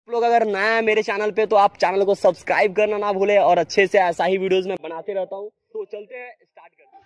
आप लोग अगर नया है मेरे चैनल पे तो आप चैनल को सब्सक्राइब करना ना भूले और अच्छे से ऐसा ही वीडियोस मैं बनाते रहता हूँ तो चलते हैं स्टार्ट करते हैं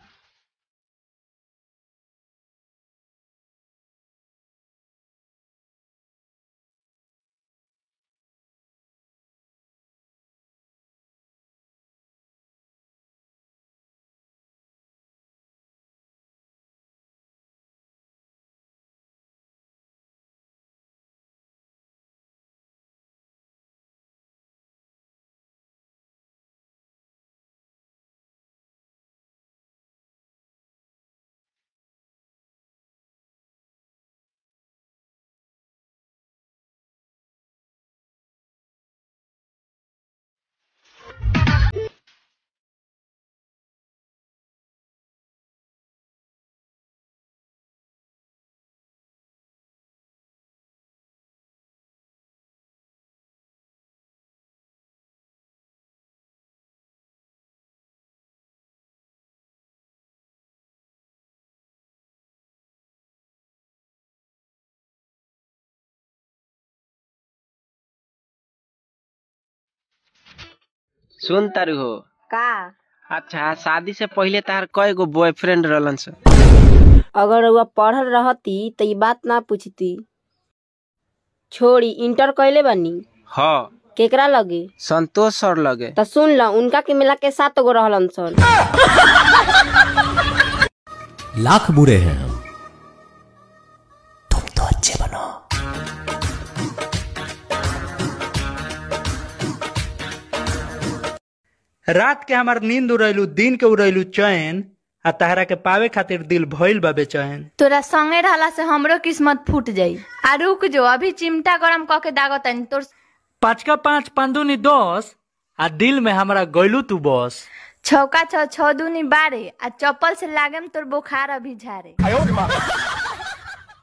सुन तारू हो का अच्छा शादी से पहले तार कय गो बॉयफ्रेंड रहलन स अगर रउआ पढ़ल रहती त ई बात ना पूछती छोड़ी इंटर कैले बानी ह केकरा लगे संतोष सर लगे त सुन ल उनका के मिला के सात गो रहलन सन लाख बुरे हैं हम तुम तो अच्छे बनो रात के हमार नींद उड़ैलू दिन के उड़ैलू चैन आ तहरा के पावे खातिर दिल भइल बा बेचैन तोरा संगे रहला से हमरो किस्मत फूट जाई आ रुक जो अभी चिमटा गरम क के दागतनी तोर पाँच का पाँच पंदुनी दस आ दिल में हमारा गइलू तू बस छौका छ छौ दूनी बारे आ चप्पल से लागेम तोर बुखार अभी झारे